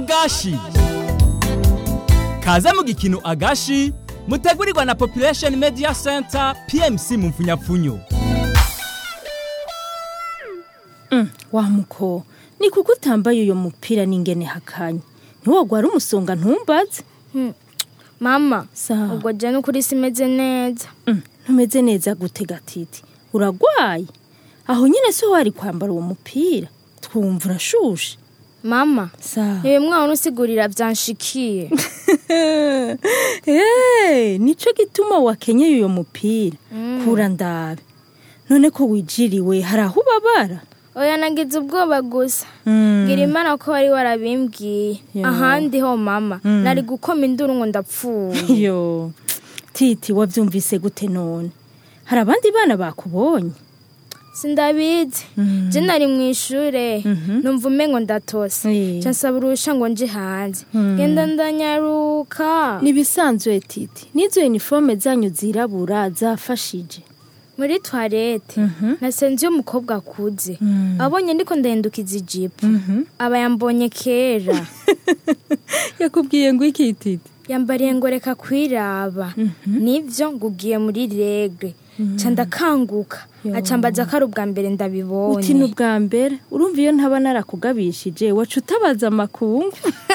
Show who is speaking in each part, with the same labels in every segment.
Speaker 1: agashi kaze mu gikino agashi mutegurirwa na population media center pmc mu mfunyapfunyo
Speaker 2: wa muko ni kuko utambaye uyo mupira n'ingene hakanye ntiwogwara umusonga ntumbaze
Speaker 3: mama
Speaker 2: Sawa.
Speaker 3: ubwo jya n'ukuri simeze neza
Speaker 2: Mm, ntumeze neza gute gatiti uragwaye aho nyine si wari kwambara uwo mupira twumva urashushe
Speaker 3: mama
Speaker 2: sawa
Speaker 3: niwe mwana usigurira byanshikiye
Speaker 2: Eh, nico gituma wakenyeye uyo mupira kura ndabe none ko wijiriwe hari aho ubabara
Speaker 3: oya nagize ubwoba gusa
Speaker 2: Mm.
Speaker 3: ngira imana ko wari warabimbwiye
Speaker 2: Yo.
Speaker 3: ahandi ho mama nari gukoma induru ngo ndapfuye
Speaker 2: yo titi wavyumvise gute none hari abandi bana bakubonye
Speaker 3: sindabizi je nari mu ishure numva umengo ndatose
Speaker 2: Eh.
Speaker 3: ca nsaba urusha ngo nje hanze genda ndanyaruka
Speaker 2: nibisanzwe titi n'izo uniforme zanyu zirabura zafashije
Speaker 3: muri toilette nasenze iyo umukobwa akuze abonye ndiko ndahindukiza ijipo aba yambonye kera
Speaker 2: yakubwiye ngo iki titi
Speaker 3: yambariye ngo reka kwiraba nivyo ngo ugiye muri regre ca ndakanguka acambaza ko ari ubwa mbere
Speaker 2: uti ni
Speaker 3: ndabibonye
Speaker 2: ubwa mbere urumva iyo ntaba narakugabishije waca utabaza amakungu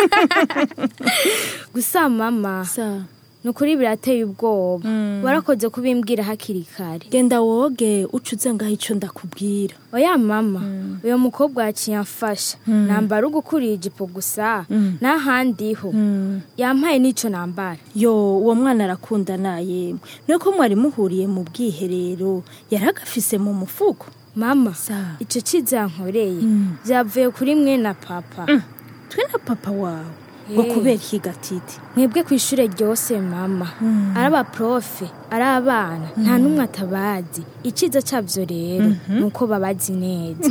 Speaker 3: gusa mama
Speaker 2: sa
Speaker 3: ni ukuri birateye ubwoba warakoze kubimbwira hakiri kare
Speaker 2: genda woge uca uze ngaho ico ndakubwira
Speaker 3: oya mama uyo mukobwa yaciye amfasha nambara ugukuriye ijipo gusa n'ahandiho yampaye n'ico nambara
Speaker 2: yo uwo mwana arakunda nayemwe nuko mwari muhuriye mu bwiherero yari agafise mu mufuko
Speaker 3: mama
Speaker 2: Sa.
Speaker 3: ico ciza yankoreye vyavuye kuri mwe na papa
Speaker 2: twe na papa wawe ngo
Speaker 3: Eh.
Speaker 2: kubera iki gatiti
Speaker 3: mwebwe ku ishure ryose mama ari abaprofe ari abana nta n'umwe atabazi iciza cavyo rero ni uko babazi neza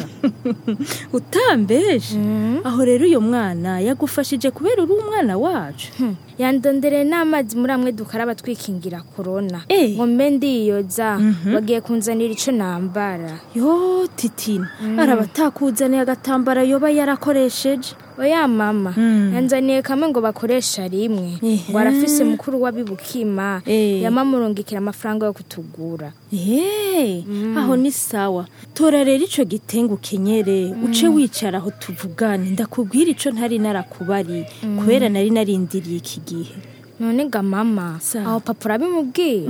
Speaker 2: utambeje aho rero uyo mwana yagufashije kubera uri umwana wacu
Speaker 3: Hmm, yandondereye n'amazi muri amwe dukaraba twikingira korona
Speaker 2: Eh.
Speaker 3: ngo mbe ndiyoza bagiye kunzanira ico nambara
Speaker 2: yo titina araba atakuzaniye agatambara yoba yarakoresheje
Speaker 3: oya mama yanzaniye kamwe ngo bakoresha rimwe
Speaker 2: Ehe.
Speaker 3: ngo arafise mukuru w'abibukima
Speaker 2: Eh.
Speaker 3: yamamurungikira amafaranga yo kutugura
Speaker 2: Eee, aho ni sawa tora rero ico gitenga ukenyere uce wicara aho tuvugane ndakubwira ico ntari narakubari kubera nari narindiriye iki gihe
Speaker 3: none ga mama
Speaker 2: Sawa.
Speaker 3: aho papa urabimubwira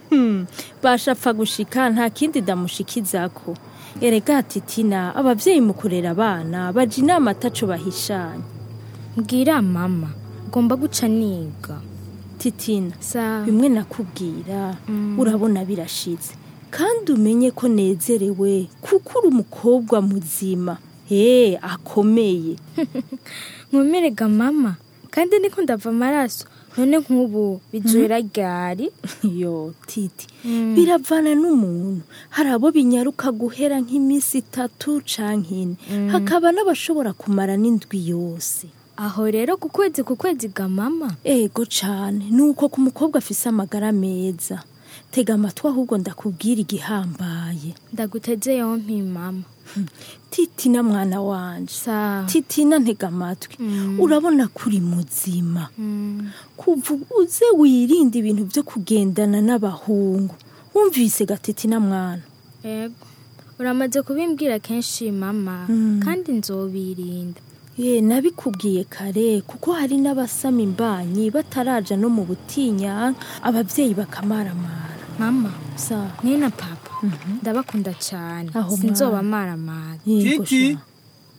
Speaker 2: bashapfa gushika nta kindi ndamushikizako erega titina abavyeyi mu kurera abana baja inama ataco bahishanya
Speaker 3: mbwira mama ugomba guca niga
Speaker 2: titina
Speaker 3: sa
Speaker 2: bimwe nakubwira urabona birashize kandi umenye ko nezerewe kuko uri umukobwa muzima ee akomeye
Speaker 3: nkumirega mama kandi niko ndava amaraso none nk'ubu bizoera ryari
Speaker 2: yo titi biravana n'umuntu hari abo binyaruka guhera nk'iminsi itatu canke ine hakaba n'abashobora kumara n'indwi yose
Speaker 3: aho rero ku kwezi ku kwezi ga mama
Speaker 2: ego cane nuko ku mukobwa afise amagara meza tega amatwi ahubwo ndakubwira igihambaye
Speaker 3: ndaguteze yompi mama
Speaker 2: titina mwana wanje
Speaker 3: sa
Speaker 2: titina ntega amatwi urabona ko uri muzima
Speaker 3: Mm.
Speaker 2: kuva uze wirinde ibintu byo kugendana n'abahungu wumvise gatitina mwana
Speaker 3: ego uramaze kubimbwira kenshi mama kandi nzobirinda
Speaker 2: ye nabikubwiye kare kuko hari n'abasama imbanyi bataraja no mu butinya ababyeyi bakamaramara
Speaker 3: mama
Speaker 2: sa
Speaker 3: ni na papa ndabakunda cyane
Speaker 2: Aho
Speaker 3: sinzoba maramara
Speaker 2: yego
Speaker 1: titi
Speaker 2: sha.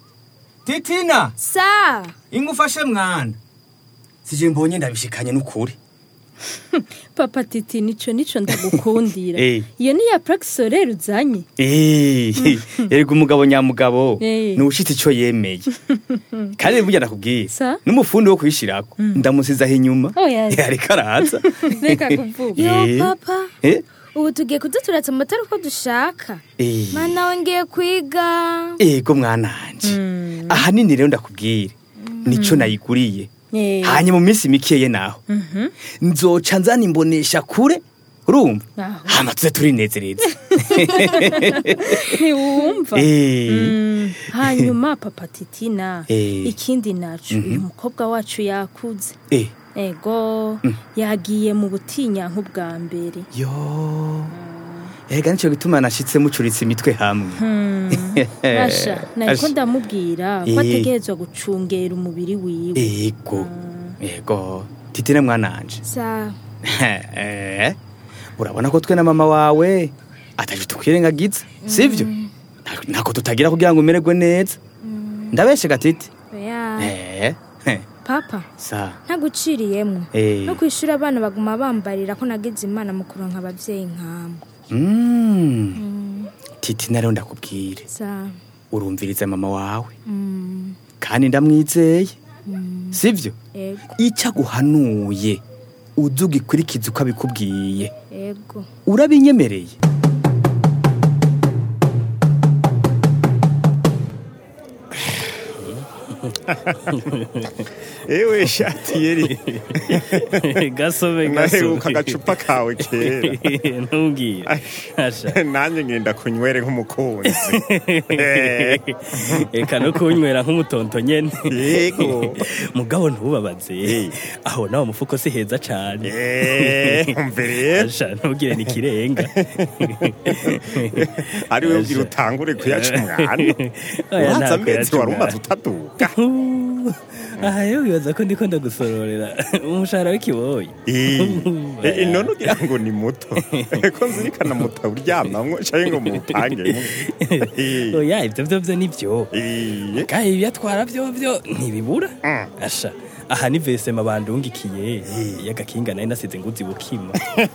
Speaker 1: titina
Speaker 3: sa
Speaker 1: ingufashe mwana
Speaker 4: sije mbonye ndabishikanye n'ukuri
Speaker 2: papa titi nico nico ndagukundira
Speaker 4: Eh.
Speaker 2: iyo ni ya praxo rero uzanye
Speaker 4: Eh, erega umugabo nyamugabo
Speaker 2: Eh.
Speaker 4: nushitse ico yemeye kandi burya ndakubwiye
Speaker 2: Sa?
Speaker 4: n'umufundi wo kwishirako ndamusizaho inyuma
Speaker 2: Oya.
Speaker 4: Eh, ariko araza
Speaker 2: reka kuvuga
Speaker 3: yo
Speaker 4: Eh.
Speaker 3: papa
Speaker 4: Eh,
Speaker 3: ubu tugiye kuduturatsa amatara uko dushaka
Speaker 4: eh.
Speaker 3: mana we ngiye kwiga
Speaker 4: ego mwananje ahanini rero ndakubwire nico nayiguriye
Speaker 2: Eh.
Speaker 4: hanyuma mu minsi mikeye naho nzoca nzana imbonesha kure urumva
Speaker 2: Aho.
Speaker 4: hama tuze turinezereza
Speaker 2: ntiwumva
Speaker 4: Eh,
Speaker 2: Mm, hanyuma papa titina
Speaker 4: Eh.
Speaker 2: ikindi naco uyu mukobwa wacu yakuze
Speaker 4: eh,
Speaker 2: ego yagiye mu butinyanku bwa mbere
Speaker 4: yo ega nico gituma nashitse mucuritse imitwe hamwe
Speaker 2: Asha nariko
Speaker 4: Asha.
Speaker 2: ndamubwira ko
Speaker 4: Eh.
Speaker 2: ategerezwa gucungera umubiri wiwe
Speaker 4: ego ego titine mwananje
Speaker 3: sa
Speaker 4: Eh, urabona ko twe na mama wawe ataje tukwirengagiza sivyo Nta- ntako tutagira kugira ngo umererwe neza ndabeshe gatiti
Speaker 3: oya
Speaker 4: Eh, eh,
Speaker 3: papa
Speaker 4: sa
Speaker 3: ntaguciriyemwo
Speaker 4: Eh.
Speaker 3: no kwishura abana baguma bambarira ko nagize imana mu kuronka abavyeyi nk'amwe
Speaker 4: Mm. titi rero ndakubwire
Speaker 3: sa
Speaker 4: urumviriza mama wawe
Speaker 3: mm,
Speaker 4: kandi ndamwizeye sivyo
Speaker 3: ego
Speaker 4: icyo aguhanuye uze ugikurikize uko abikubwiye
Speaker 3: ego
Speaker 4: urabinyemereye
Speaker 5: ewe shati yeri
Speaker 6: gasome
Speaker 5: naheruka agacupa kawe kera
Speaker 6: ntubwire asha
Speaker 5: nanjye ngenda kunywere nk'umukunzi Eh,
Speaker 6: reka no kunywera nk'umutonto nyene
Speaker 5: Yego.
Speaker 6: mugabo ntubabaze
Speaker 5: Eh.
Speaker 6: aho nawe mufuko si heza cane
Speaker 5: Eh, umve rero
Speaker 6: asha ntubwire ni ikirenga
Speaker 5: ari we ubwira utangure kuyaca umwana
Speaker 6: Oya,
Speaker 5: uranza
Speaker 6: nta
Speaker 5: amezi
Speaker 6: kuyaca
Speaker 5: wari
Speaker 6: umwana.
Speaker 5: umaze utaduka
Speaker 6: aha rero wibaza ko ndiko ndagusororera umushahara w'ikiboyi
Speaker 5: Eh, eh, none ugira ngo ni muto ko nzirikana muto uryamamwo canke ngo muwupangemo Eh,
Speaker 6: oya ivyo vyo vyo nivyo
Speaker 5: eh,
Speaker 6: kandi ibyatwara byo byo ntibibura asha aha ni vesema bandungikiye y'agakinga nari nasize nguzi bukima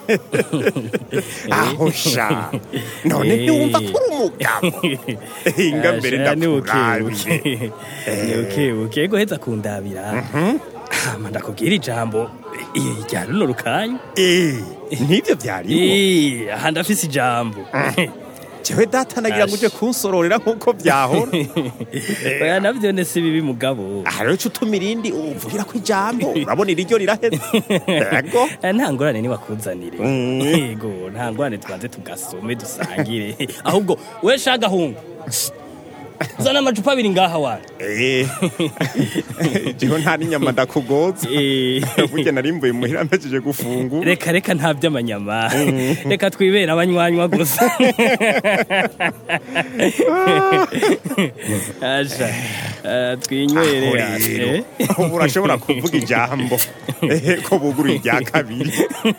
Speaker 5: aho sha none
Speaker 6: Eh.
Speaker 5: ntiwumva ko uri umugabo hinga mbere
Speaker 6: Asha, ni
Speaker 5: ndakurabire
Speaker 6: bukebuke. ni bukebuke ego heza kundabira hama ndakubwira ijambo eh, rya runo rukanya
Speaker 5: Eh, nivyo vyarimo
Speaker 6: Eh, aha ndafise ijambo
Speaker 5: jewe data nagira ngo uje kunsororera nk'uko vyahora
Speaker 6: oya navyo ne si bibi mugabo
Speaker 5: aha rero cutuma irindi uvugira ko ijambo urabona iriryo riraheze ego
Speaker 6: Eh, nta ngorane nibakuzanire
Speaker 5: Mm.
Speaker 6: yego nta ngorane tubanze tugasome dusangire ahubwo we shagahungu zana amacupa abiri ngaha wana
Speaker 5: Eh, jewe nta n'inyama ndakugoza
Speaker 6: Eh,
Speaker 5: burya narimbuye muhira mpejeje gufungura
Speaker 6: reka reka nta by'amanyama reka twibera abanywanwa gusa asha eh, twinywere
Speaker 5: aho
Speaker 6: ashe.
Speaker 5: rero ubu urashobora kuvuga ijambo Eh, ko buguruye irya kabiri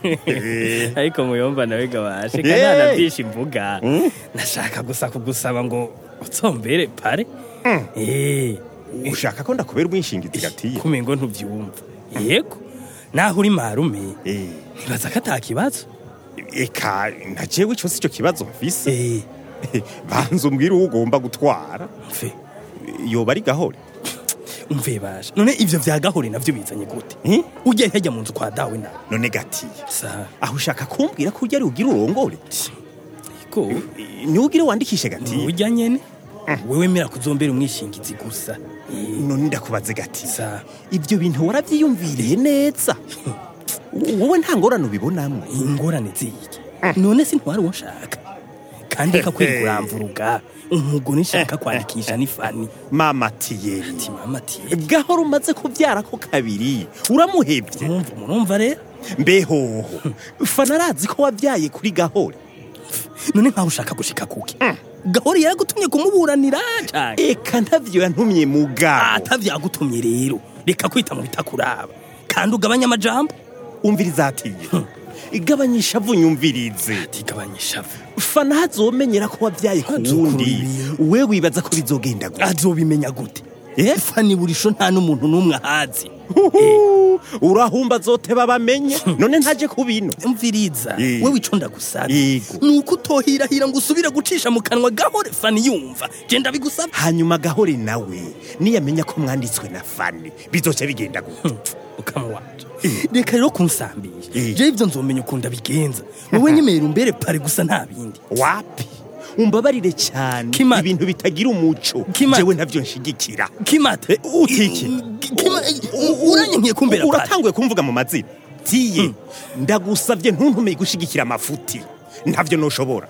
Speaker 5: Eh,
Speaker 6: ariko muyomba nawe gabashe
Speaker 5: Yeee.
Speaker 6: kanana byinshi imvuga nashaka gusa kugusaba ngo utsombere pare eh
Speaker 5: ushaka ko ndakubera umwishingizi gatiye
Speaker 6: kumengo ntubyumva yego naho uri marume
Speaker 5: Eh,
Speaker 6: ntibaza ko atakibazo
Speaker 5: eka na jewe ico si cyo kibazo mfise
Speaker 6: eh
Speaker 5: banza umbwire uwo ugomba gutwara
Speaker 6: mfe
Speaker 5: yoba ari gahore
Speaker 6: umve basha none ivyo vya gahore navyo bizanye gute
Speaker 5: Eh?
Speaker 6: ujya hajya mu nzu kwa dawe na
Speaker 5: none gatiye
Speaker 6: sa
Speaker 5: aho ushaka kumbwira ko urya ari ugira urongore
Speaker 6: ko
Speaker 5: niwugire wandikishe gatiye
Speaker 6: ujya nyene wewe mera kuzombera umwishingizi gusa Eh,
Speaker 5: none ndakubaze gatiye
Speaker 6: sa
Speaker 5: ibyo bintu warabyiyumviriye neza wowe nta ngorane ubibonamwo
Speaker 6: ingorane ziki none si ntwari uwo nshaka kandi reka kweri kuramvuruga umugore nshaka kwandikisha ni fani
Speaker 5: mama tiyeri
Speaker 6: ati mama ati
Speaker 5: gahora umaze kubyara ko kabiri uramuhebye
Speaker 6: murumva murumva rero
Speaker 5: mbehoho fana arazi ko wabyaye kuri gahore
Speaker 6: none nkaho ushaka gushika kuki gahore yaragutumye kumuburanira cyane
Speaker 5: eka ntavyo yantumye mugabo
Speaker 6: atavyagutumye rero reka kwita mu bitakuraba kandi ugabanya amajambo
Speaker 5: umviriza atiye igabanyisha vunyumvirize
Speaker 6: tigabanya ishavu
Speaker 5: fana hazomenyera ko wabyaye ku
Speaker 6: Hazokura
Speaker 5: wundi
Speaker 6: ibintu.
Speaker 5: we wibaza ko bizogenda gute
Speaker 6: azobimenya gute
Speaker 5: Eh?
Speaker 6: fani burisho nta n'umuntu n'umwe ahazi
Speaker 5: Huhu, urahumba zoteba bamenye none ntaje kubino
Speaker 6: mviriza
Speaker 5: Eh.
Speaker 6: wewe ico ndagusaba
Speaker 5: Yego.
Speaker 6: ni uko utohirahira ngo usubire gucisha mu kanwa gahore fani yumva je ndabigusaba
Speaker 5: hanyuma gahore nawe niyamenya ko mwanditswe na fani bizoca bigenda gute
Speaker 6: mukama wanje reka rero kunsambisha
Speaker 5: Eh.
Speaker 6: je ivyo nzomenya ukuntu abigenza wowe nyemera umbere pare gusa nta bindi
Speaker 5: wapi umbabarire cyane
Speaker 6: Kimata.
Speaker 5: ibintu bitagira umuco
Speaker 6: Kimata.
Speaker 5: jewe ntavyo nshigikira
Speaker 6: kimata
Speaker 5: Eh, utiki.
Speaker 6: uranye nkiye kumbera pare
Speaker 5: uratanguye kumvuga mu mazina ndagufitiye ndagusabye ntuntume gushigikira amafuti ntavyo noshobora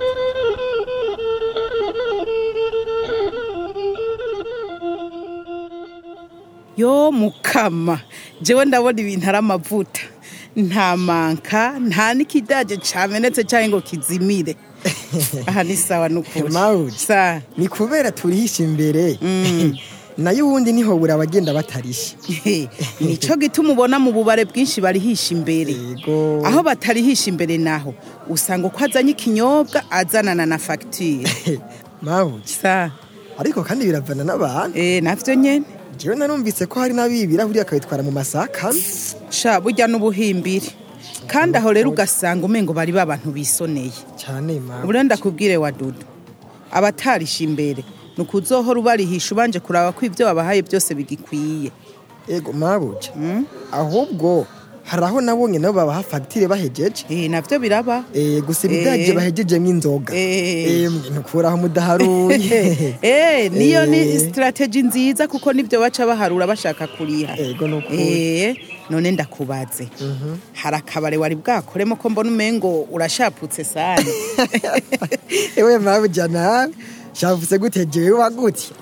Speaker 7: yo mukama jewe ndabona ibintu ari amavuta nta manka nta n'ikidaje camenetse canke ngo kizimire aha ni sawa n'ukuri
Speaker 8: Mawuji.
Speaker 7: sa
Speaker 8: ni kubera turihisha imbere nayo ubundi niho buri abagenda batarisha
Speaker 7: nico gituma ubona mu bubare bwinshi barihisha imbere
Speaker 8: yego
Speaker 7: aho batarihisha imbere naho usanga uko azanye ikinyobwa azanana na fagitire
Speaker 8: mawuji
Speaker 7: sa
Speaker 8: ariko kandi biravana n'abantu
Speaker 7: eh navyo nyene
Speaker 8: jewe narumvise ko hari n'abibira buriya akabitwara mu masaka
Speaker 7: sha burya n'ubuhimbiri kandi aho rero ugasanga umengo bari babantu bisoneye
Speaker 8: cyane mawuji
Speaker 7: ubure ndakubwire wa dudu abatarisha imbere ni ukuzohora ubarihisha ubanje kuraba ko ibyo wabahaye byose bigikwiye
Speaker 8: ego mawuji ahubwo hari aho nabonye nabo babaha fagitire bahejeje
Speaker 7: eh navyo biraba
Speaker 8: Eh, gusa ibidaje
Speaker 7: Eh.
Speaker 8: bahejejemo inzoga
Speaker 7: Eh.
Speaker 8: Eh, ntukuraho mudaharuye
Speaker 7: eh niyo ni
Speaker 8: Eh.
Speaker 7: strategy nziza kuko nibyo baca baharura bashaka kuriha
Speaker 8: ego nukuri
Speaker 7: eh none ndakubaze hari akabare wari bwakoremo ko mbona umengo urashaputse sana
Speaker 8: ewe mawuji nawe shavuse gute jewe wagutya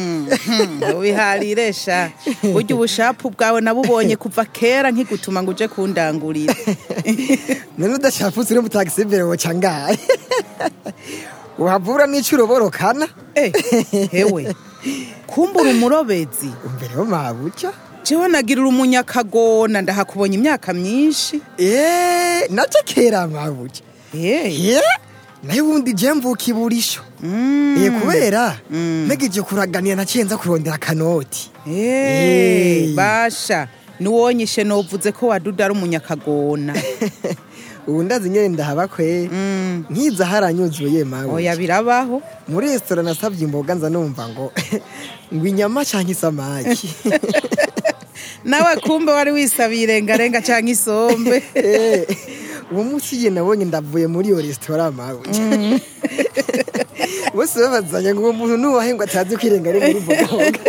Speaker 7: wiharire sha burya ubushapu bwawe nabubonye kuva kera nkigutuma ngo uje kundangurira
Speaker 8: none udashaputse uri mu taxi imbere woca ngahe uhavura n'ico uroborokana
Speaker 7: Eh, hewe kumbura umurobezi
Speaker 8: imbere yo mabuca
Speaker 7: jewe nagirira umunyakagona ndahakubonye imyaka myinshi
Speaker 8: Eh, naco kera mabuca
Speaker 7: Eh,
Speaker 8: ye nayo ubundi je mvuka iburisho Eh, kubera nagije kuraganira naciye nza kurondera akanoti
Speaker 7: eh,
Speaker 8: Eh.
Speaker 7: basha nuwonyishe novuze ko waduda ari umunyakagona
Speaker 8: ubu ndazi nyene ndahaba kwe nkiza haranyuzuye mabuca
Speaker 7: oya birabaho
Speaker 8: muri resitora nasabye imboga nza numva ngo ngo inyama canke isamaki
Speaker 7: nawe kumbe wari wisabiye irengarenga canke isombe
Speaker 8: Eh, uwo munsi igihe nabonye ndavuye muri iyo resitora mabuja bose babazanya ngo uwo muntu nuwahe ngo atazi kwirenga ari muri mbogaboga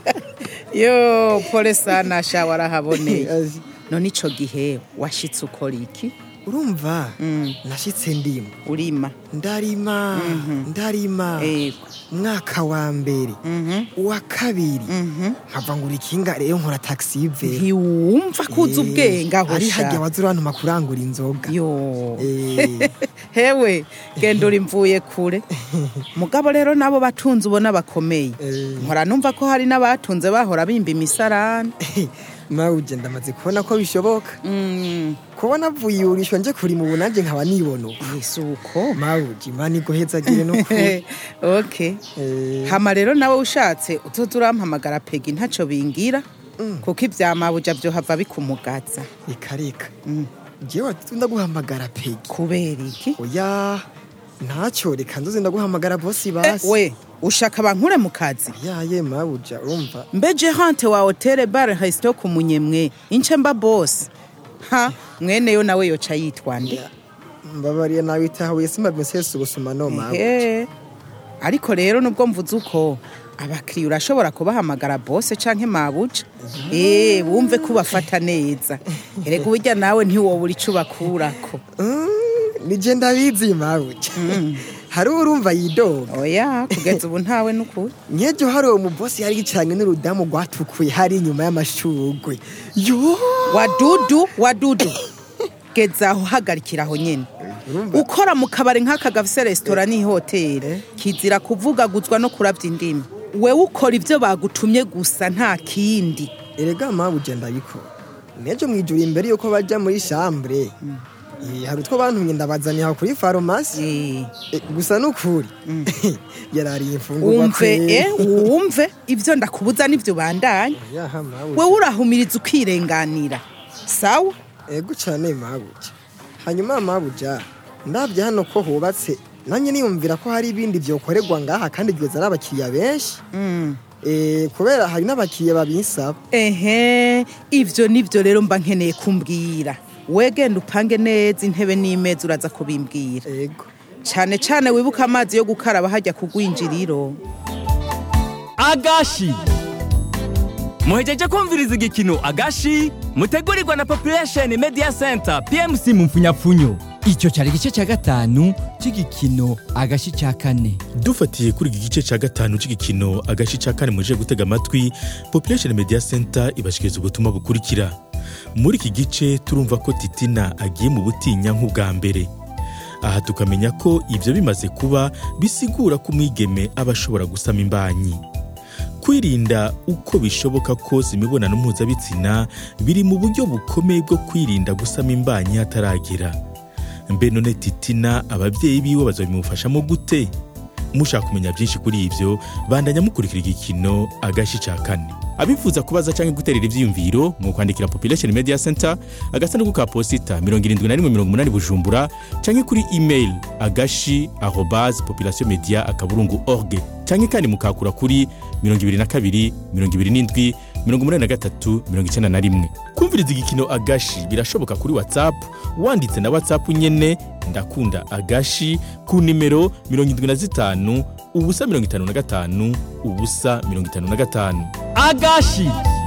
Speaker 7: yo pole sana sha warahaboneye
Speaker 8: Azi.
Speaker 7: none ico gihe washitse ukora iki
Speaker 8: urumva nashitse ndimo
Speaker 7: urima
Speaker 8: ndarima ndarima
Speaker 7: Ego.
Speaker 8: umwaka wa mbere uwa kabiri nkava ngura ikinga rero nkora taxi yivera
Speaker 7: ntiwumva kuza ubwenge aho
Speaker 8: ari
Speaker 7: sha
Speaker 8: hajya waza urantuma kurangura inzoga
Speaker 7: yo
Speaker 8: Eh,
Speaker 7: hewe genda uri mvuye kure mugabo rero nabo batunze ubona bakomeye
Speaker 8: Eh.
Speaker 7: nkora numva ko hari n'abatunze bahora bimba imisarani
Speaker 8: mawuje ndamaze kubona ko bishoboka
Speaker 7: Mm,
Speaker 8: kubona avuye iwurisho nje kuri mu bunanje nkaba nibona uko
Speaker 7: ese uko
Speaker 8: mawuje imana iguhezagire no kuri
Speaker 7: okay
Speaker 8: Eh.
Speaker 7: hama rero nawe ushatse uzoza urampamagara pegi ntaco bingira kuko ivyamabuja vyohava bikumugaza
Speaker 8: reka reka jewe ndaguhamagara pegi
Speaker 7: kubera iki
Speaker 8: oya ntacyo reka nzoze ndaguhamagara bosi
Speaker 7: Eh,
Speaker 8: basi
Speaker 7: we ushaka bankure mu kazi
Speaker 8: yaye mabuja urumva
Speaker 7: mbe gerante wa hoteli bare resito ku munyemwe ince mba bosi ha mwene yo nawe yoca yitwande
Speaker 8: mbabariye nawe itahuye simabisese ubusuma no mabuja
Speaker 7: ehe ariko rero nubwo mvuze uko abakiriya urashobora kubahamagara bose canke mabuja eh wumve ko ubafata neza erega uburya nawe ntiwobura ico ubakurako
Speaker 8: nije ndabizi mabuja hari urumva yidoga
Speaker 7: oya kugeza ubu ntawe n'ukuri
Speaker 8: nkejo hari uwo mubosi yari yicaranye n'urudamu rwatukuye hari inyuma y'amashugwe yo
Speaker 7: wadudu wadudu geza aho hagarikira aho nyene ukora mu kabari nk'aka gafise resitora n'ihoteli kizira kuvugaguzwa no kurabya indimi wewe ukora ibyo bagutumye gusa nta kindi
Speaker 8: erega mabuja ndabikora nejo mwijuru imbere yuko baja muri chambre Eh, hari utwo bantumye ndabazaniye aho kuri farumasi
Speaker 7: Eh,
Speaker 8: Eh, gusa nukuri yarariye imfungurwa
Speaker 7: wumve
Speaker 8: kweri.
Speaker 7: eh, wumve ibyo ndakubuza n'ibyo bandanya
Speaker 8: yaha mabuja
Speaker 7: wewe urahumiriza ukirenganira sawa
Speaker 8: ego cyane mabuja hanyuma mabuja ndabye hano ko hubatse nanjye niyumvira ko hari ibindi byokorerwa ngaha kandi bigeza n'abakiriya benshi Eh, kubera hari n'abakiriya babinsaba
Speaker 7: ehe ibyo nibyo rero mba nkeneye kumbwira wegenda upange neza intebe n'imeza uraza kubimbwira
Speaker 8: ego
Speaker 7: cyane cyane wibuka amazi yo gukaraba hajya ku rwinjiriro
Speaker 1: agashi muhejeje kumviriza igikino agashi mutegurirwa na population media center pmc mu mfunyapfunyo
Speaker 9: icyo cyari igice cya gatanu cy'igikino agashi cya kane
Speaker 10: dufatiye kuri iki gice cya gatanu cy'igikino agace cya kane muje gutega amatwi population media center ibashikiriza ubutumwa bukurikira muri iki gice turumva ko titina agiye mu butinya nk'ubwa mbere aha tukamenya ko ibyo bimaze kuba bisigura ko umwigeme aba ashobora gusama imbanyi kwirinda uko bishoboka kose imibonano mpuzabitsina biri mu buryo bukomeye bwo kwirinda gusama imbanyi hataragera mbe none titina ababyeyi biwe bazabimufashamo gute mushaka kumenya byinshi kuri ibyo bandanya mukurikira igikino agashi cya kane abifuza kubaza cyangwa guterera ibyiyumviro mu kwandikira population media center agasanduku ka posita 7180 bujumbura cyangwa kuri email agashi arobase population media akaburungu org cyangwa kandi mukakura kuri 22 27 83 91 kumviriza igikino agashi birashoboka kuri whatsapp wanditse na whatsapp nyene ndakunda agashi ku nimero 75 ubusa 55 ubusa 55
Speaker 1: agashi